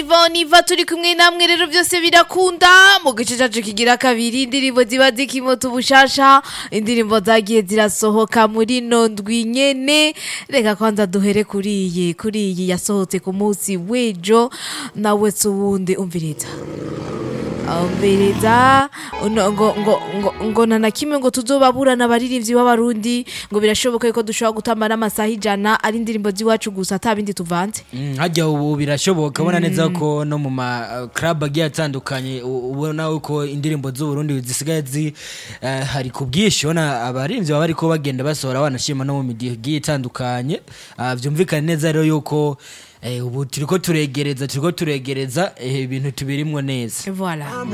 niva turi kumwe namwe rero byose birakunda mu gice cyacu kigira kabiri indirimbo ziba zikimota ubushasha indirimbo zagiye zirasohoka muri ino ndwi nyene reka kwanza duhere kuri iyi kuri iyi yasohotse ku munsi w'ejo nawe se uwundi umviriza umviriza uno- ngo ngo ngo ngo nta na kimwe ngo tuzobaburana abaririmbyi b'abarundi ngo birashoboka yuko dushobora gutamba n'amasaha ijana ari indirimbo z'iwacu gusa ata bindi tuvanze Mm, hajya ubu birashoboka ubona neza ko no mu ma club agiye atandukanye u- ubona ko indirimbo z'uburundi zisigaye zi eh, hari ku bwinshi ubona abarinzi baba bariko bagenda basohora banashima no mu midi igiye itandukanye Ah, vyumvikane neza rero yuko eh, ubu turiko turegereza turiko turegereza eh, ibintu tubirimwo neza voilà